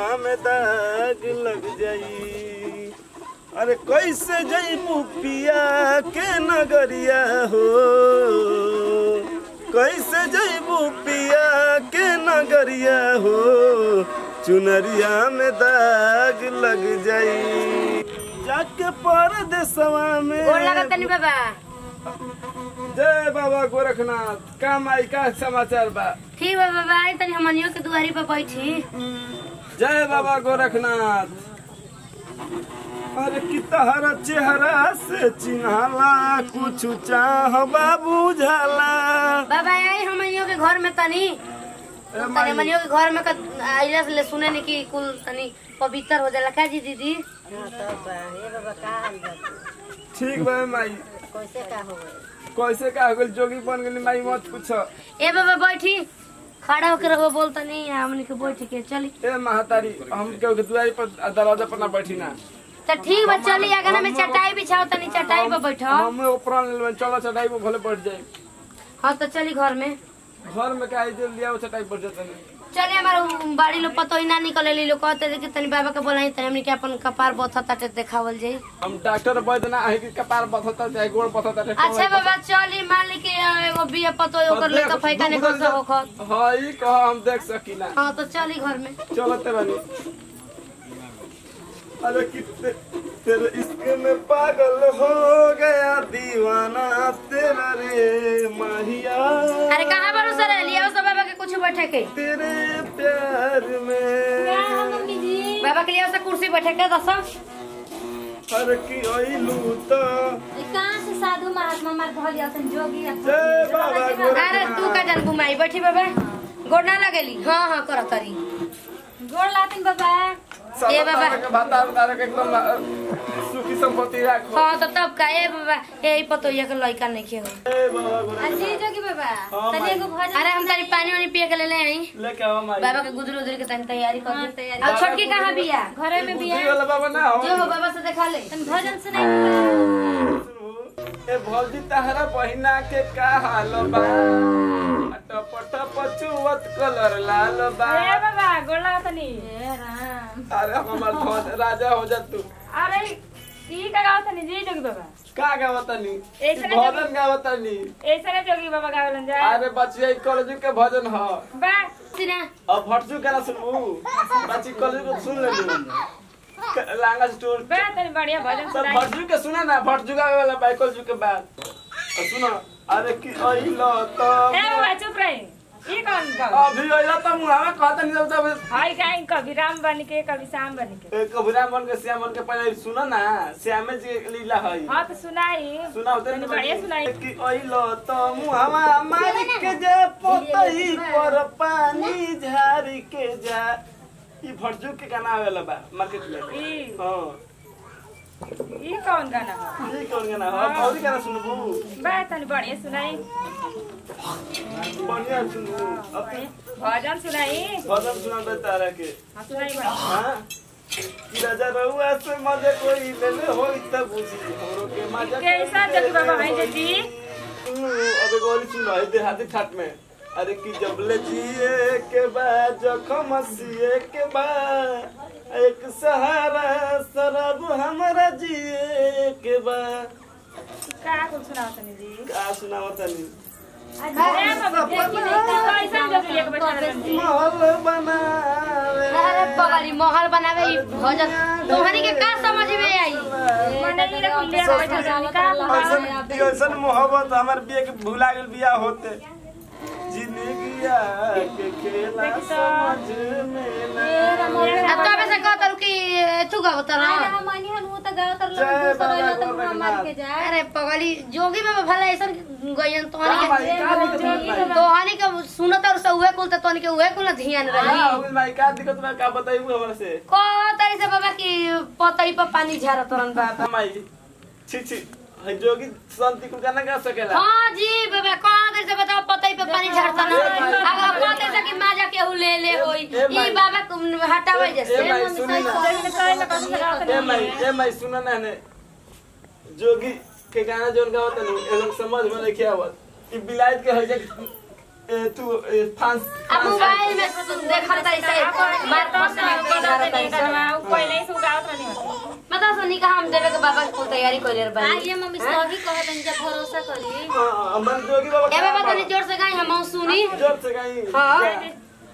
में दाग लग जाई अरे कैसे जईबू पिया के नगरिया हो कैसे जईबू पिया के नगरिया हो चुनरिया में दाग लग जाई जाके परदेसवा में गोर लागत तनी बाबा जय बाबा गोरखनाथ काम आई का समाचार बा ठीक बा बाबा आई तनी हमनियो के दुआरी पर बैठी जय बाबा गोरखनाथ अरे कि तहरा चेहरा से चिन्हाला कुछ चाह बाबू झाला बाबा आई हमनियो के घर में तनी ए तनी माई, हमनियो के घर में क- आइला से ले सुने नी कि कुल तनी पवित्र हो जाला का जी दीदी ठीक बा माई कैसे का हो कैसे का हो गइल जोगी बन गेली माई मत पूछो ए बाबा बैठी खड़ा होकर रहो बोल तनी हमनी के बैठ के चली ए महतारी हम केहू के दुआरी पर दरवाजा पर ना बैठी ना तो ठीक बा चली आगना में चटाई बिछाओ तनी चटाई पर बैठो हमें ऊपर ले चलो चटाई पर भले बैठ जाए हाँ तो चली घर में घर में का जो लिया चटाई पर जाते नहीं चले हमारा बाड़ी लोग पतो ही ना निकले ली लोग कहते थे कि तनी बाबा के बोलाई तनी हमनी के अपन कपार बथा ताटे देखावल जाई हम डॉक्टर बैठ ना है कि कपार बथता चाहे गोड़ बथता चाहे अच्छा बाबा चली मान ली कि एगो बिया पतो ओकर लेकर फैका ने खसा होखत हाँ ई कह हम देख सकीना हाँ तो चली घर में चलते बनी अरे कितने तेरे इश्क में पागल हो गया दीवाना तेरा रे माहिया अरे कहाँ पर सर लिया सब बाबा के कुछ बैठे के तेरे प्यार में बाबा के लिए कुर्सी बैठे के दस हर की ओइलू तो कहाँ से साधु महात्मा मार धल जातन जोगी जय बाबा अरे तू का जान घुमाई बैठी बाबा गोड़ ना लगेली हाँ हाँ कर तरी गोड़ लातिन बाबा ए बाबा। के भाता उतारे के एकदम सुखी संपत्ति राखो हाँ तो तब का ए बाबा ए पतो ये के लइका नहीं खे हो जय बाबा गोरे अजी जोगी बाबा हाँ, तनी माई। एगो भजन अरे हम तनी पानी वानी पिए के ले ले आई लेके आओ माई बाबा के गुदरी उदरी के तनी तैयारी कर हाँ, दी तैयारी। और छोटकी कहाँ बिया घरे में बुद्धि बिया वाला बाबा ना हो जो हो बाबा से देखा ले तनी भजन सुनाई ए भौजी तहरा बहिना के का हाल बा टप टप चुवत कलर लाल बा ए बाबा गोड़ लागतनी अरे हमार धन राजा हो जा तू अरे ई का गावतनी जी जोगी बाबा का गावतनी ऐसे भजन गावतनी ऐसे ना जोगी बाबा गावलन जा अरे बचिया ई कॉलेज के भजन ह बा सिना अब भटजू के ना सुनबू बच्ची कॉलेज को सुन ले लांगा स्टोर बा तनी बढ़िया भजन सब सुनाई भटजू के सुना ना भटजू गावे वाला बाइकल जू के बाद और सुनो अरे की अइलो तो ए बाबा चुप रही ई कौन गाव अभी अइलो तो मुहावा कहत नहीं तब हाय काई कभी राम बन के कभी श्याम बन के कबूरा मन के श्याम मन के पहले सुनो ना श्यामे जी के लीला है हाँ तो सुनाई सुना होते तनी बढ़िया सुनाई कि अइलो तो मुहावा मार के जे पोतई पर पानी झारी के जा ई भटजू के गाना आवेला बा मार्केट में ई हां ई कौन गाना है ई कौन गाना है और गाना सुनबू बा तनी बढ़िया सुनाई बढ़िया सुनबू अब भजन सुनाई भजन सुना दे तारा के हाँ सुनाई बा हाँ कि राजा रहुआ से मजे कोई ले ले होई त बुझी हमरो के मजा कैसा जग बाबा है जी अबे गोली सुन रहा है देहाती ठाट में अरे कि जबले जिए के बाद जखम सिए के बाद एक सहारा शराब हमारा जिए के बाद का कुछ सुनाओ तनी जी का सुनावत तनी अरे बाबा देखी नहीं तो कैसा जग एक बैठा रहन जी महल बनावे अरे बगली महल बनावे ई भजन तुम्हारी के का समझ में आई मने ये रख ले बैठा रहन का ऐसन ऐसन मोहब्बत हमार बिया के भुला गेल बिया होते जिंदगिया के खेला समझ में ना अब तो अबे से कहत रहो कि तू गावत रह मनी हम तो गाँव तर जय दूसरा बाबा तो मुंह मार के गोरखनाथ। जाए अरे पगली जोगी बाबा भला ऐसा गयन तोहनी का भाई, के का दिक्कत है भाई? तोहनी के सुनत और सब उहे कुल त तोहनी के उहे कुल ना ध्यान हाँ, रही हो गइल भाई का दिक्कत बा का बताइबू हमरा से कह तरी से बाबा कि पतई पर पानी झारत रहन बाबा माई छी छी है जोगी शांति को गाना गा सकेला हाँ जी बाबा कह तरी से बताओ पतई पर पानी झारता ना अगर कह तरी से कि माजा के ले ले होई ए भाई। ई बाबा को हटावे ए जैसे भाई सुनी ना लेकिन कहे लगा सुनाओ ए तनी माई ए माई सुना ना ने जोगी के गाना जोन गावत नहीं ए लोग समझ में नहीं आवत ई बिलायत के है जे ए, तू ए, फांस अब मोबाइल में सुन देखत तरी से मार पास में सुनी का हम देवे के बाबा के कुल तैयारी कइले बानी आइए मम्मी सही कहत हन जब भरोसा करी हाँ, हमन जोगी बाबा ए बाबा कहाँ तनी जोर से गाई हम सुनी बा? जोर से गाई हाँ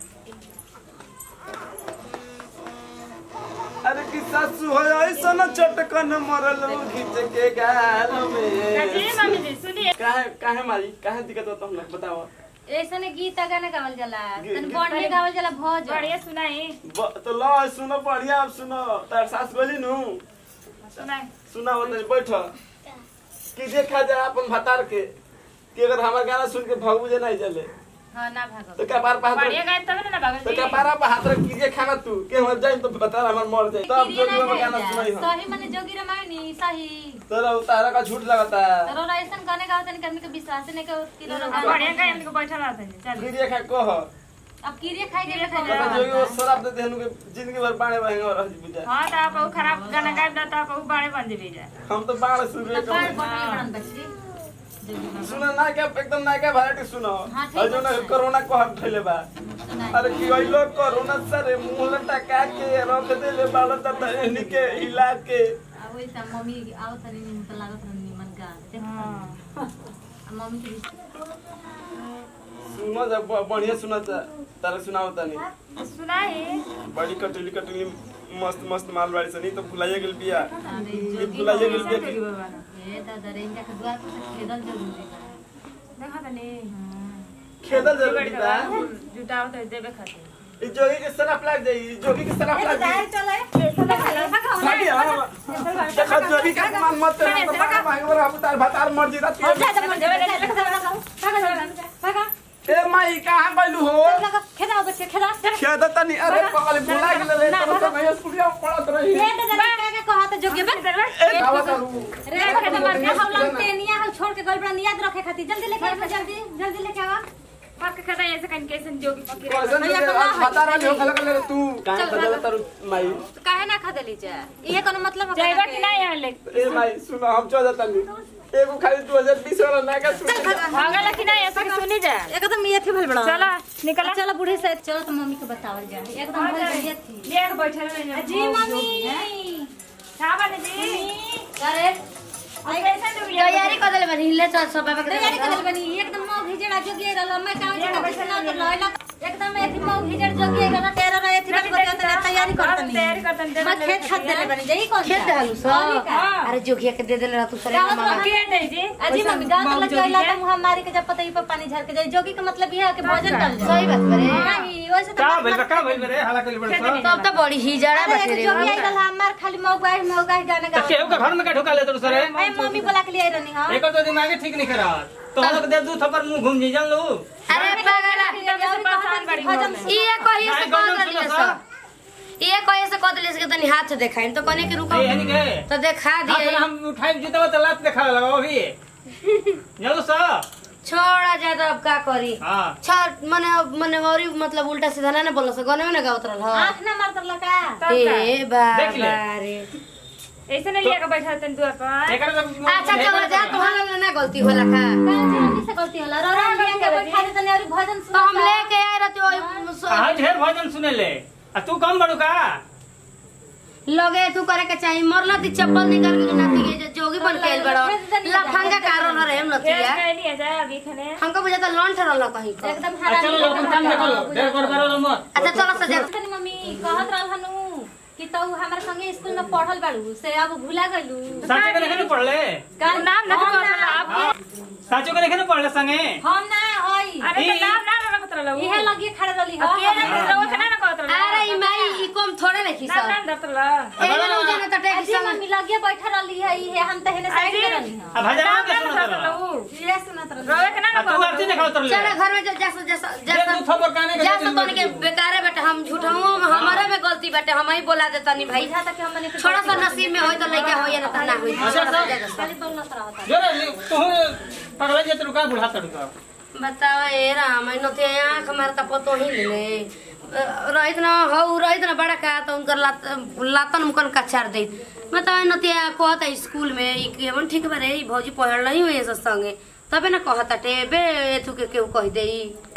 अरे कि सासू हो ऐसा न चटकन मरल खींच के गाल जी में मम्मी जी सुनिए काहे काहे मारी काहे दिक्कत होता हम बताओ ऐसा ने गीत गाना गावल जाला गी- तन गीत- बढ़िया गावल जाला भज बढ़िया सुनाई ब- तो लो सुनो बढ़िया अब सुनो तार सास बोली नु सुनाई सुना हो तनी बैठ कि देखा जाए अपन भतार के कि अगर हमार गाना सुन के भगबू जे नहीं चले हां ना भागो तो क्या बार पर हाथ बढ़िया गाय तब ना बाबा तो जी क्या बार पर हाथ रख कीजिए खाना तू के हम जाए तो बता हमार मर जाए तब किरिया जोगी ना बाबा गाना गाइल सुनाई जा। हम सही माने जोगी रामायणी सही तेरा तारा का झूठ लगाता है तरो ऐसन गाने गावत हन कि हमनी के विश्वास नहीं के किरो बढ़िया गाय हमको बैठा रहता है चल फिर ये खा कह अब किरिया खाई के किरिया बैठा पता जोगी वो शराब देते हनु के जिंदगी भर बाणे बहेंगे रह जी बुझा हाँ तो आप वो खराब गाना गाय दो तो आप वो बाड़े बन जेबे जा हम तो बाण सुबह बार कम बढ़िया बड़न बच्ची जोगी बाबा सुना ना क्या एकदम ना क्या वैरायटी सुनो हाँ, ठीक और जो ना है। कोरोना को हम ठेले बा सुनाई अरे कि ओइ लोग कोरोना सरे मुंह लटका के रख देले बाल तत एनी के हिला के अब वही त मम्मी आओ तनी निमन त लागत रहन निमन गा देख हाँ आ मम्मी के सुनो जब ब- बढ़िया सुना था तारे सुनाओ तनी सुनाई बड़ी कटली कटली मस्त मस्त माल बाड़ी सनी तो भुलाइए गेल बिया अरे ये जोगी भुलाइए गेल कैसे बिया जोगी बाबा ना ए दादा रे इनका के दुआर पर से खेदल जरूरी बा देखा तो नहीं खेदल जरूरी बा जुटाओ तो देबे खातिर ई जोगी के सराप लाग जाई ई जोगी के सराप लाग जाई भागी हां देखा जोगी का मान मत कर तो बाहर भाग रहा तार भतार मर जी रात ए माई कहां गइलू हो खेद तनी अरे पगल भुला गेल रे तो तो नहीं स्कूलिया पढ़त रही ए गावा करू पाक के खाता ऐसे कहीं कैसे जोगी पकड़े कैसन रे आज बता रही हो खलक ले तू काहे बदल तारू माई काहे ना खदेली जा इहे कोनो मतलब जाएगा कि नहीं यहाँ ले ए माई सुनो हम चल तनी एगो खाली 2020 वाला नागा सुन भागल कि नहीं ऐसे सुनी जा एकदम ये थी भल बड़ा चला निकला चलो बूढ़ी से चलो तो मम्मी को बतावल जाए एकदम भल बढ़िया थी ले के बैठे रहे जी मम्मी का बने जी अरे अब कैसे डूब गया तैयारी कर देले बानी ले चल सब बाबा के तैयारी देवे कर बनी एकदम मौ घिजड़ा जोगी रहल मैं काउ जगह पे सुना तो लइला एकदम एथी मौ घिजड़ जोगी रहल तेरा रहे थी बस बता तने तैयारी करतनी तैयारी करतनी, दे मैं दे खेत खाद देले बनी जाई कौन खेत डालू और सब का? अरे जोगिया के दे देले रह तू सरे गाँव मामा में के दे जी अजी मम्मी गांव तो लग गइला तो मुंह मारी के जब पता ही पर पानी झर के जाई जोगी का मतलब ये है कि भोजन कर ले सही बात बरे नहीं वैसे तो का भइल बा का भइल बा रे हाला कइले बड़ तब तो बड़ी ही जड़ा अरे बाटे एक रे जोगी आई रहल हमार खाली मौ गाय मौ गाय गाना त गा केहू के घर में का ढुका ले तोर सरे ए मम्मी बोला के लिए आई रहनी हां एकर तो दिमाग ठीक नहीं करा तो हम लोग दे दू थप्पड़ मुंह घूम जी जान लो अरे पागला भोजन ये कहिए से नहीं, कह गौरव देलिए सुनो सब ये कहिए से कह देलिए से कि तनी हाथ देखाई तो कने के रुको ए हनी के तो देखा हाथ दिए में हम उठाई जीतवा त लात देखा लगा अभी जानो सा छोड़ा जाए तो अब का करी हां छ मने मने औरी मतलब उल्टा सीधा ना बोल सक गने में ना गावत रहल ह आंख ना मार तर लगा ए देख ले। बाबा रे ऐसे नहीं लेके बैठा तन दुआ पर एकर तो अच्छा चलो जा तुम्हारा ना गलती होला का काजी से गलती होला रो रो लिया के बैठा दे तने और भोजन तो हम लेके आए रहते ओई हां ढेर भजन सुने ले आ तू कम बड़ू का लगे तू करे के चाहिए मरला दी चप्पल निकाल के नाती के जो- जोगी बन के आइल बड़ो लफंगा कारण रहे हम नतिया खेत नहीं जा अभी खने हमको बुझाता लॉन्च रहल कहीं को एकदम आ हरा चलो अपन काम देखो लो ढेर कर करो मत अच्छा चलो सजा तनी मम्मी कहत रहल हनु कि तू हमारे संगे स्कूल में पढ़ल बाड़ू से अब भुला गइलू साचे के नहीं पढ़ले का नाम ना हम कहत आप हां साचो के नहीं पढ़ले संगे हम ना हई अरे तो ई- नाम ना ना रखत रहलो इहे लगी खड़े रहली अब के हम ना रहो ना ना कहत रहलो अरे ई माई ई कम थोड़े नहीं नाम सब ना रखत रहलो ए ना उजाने त टेक अजी मम्मी लगे बैठा रहली है इहे हम तहने साइड में रहली हां आ भजन नाम के ना सुनो रखत तो रहलो ये सुनत रहली रोवे के ना आ ना तू आरती देखा उतर ले चलो घर में जो जैसा जैसा दे जैसा दू थप्पड़ काने के जैसा तो के बेकारे बेटे हम झूठा हूं हमारे में गलती बेटे हम ही बोला देता नहीं भाई बुझा तक हम मने के थोड़ा सा नसीब में होई तो लइका होई ना त ना होई अच्छा, अच्छा। खाली बोलत रहता जोरे तू पगला जे तू का बुढ़ा तड़का बताओ ए राम इ नते आंख मारता पतो ही ले रहित न हौ रहित न बड़ा का तो उनकर लात लातन मुकन कचार दे बताओ नते कहता स्कूल में ई केवन ठीक बारे ई भौजी पढ़ल नहीं हुई संगे तबे न कहता टे बे एथु के केहू कह दे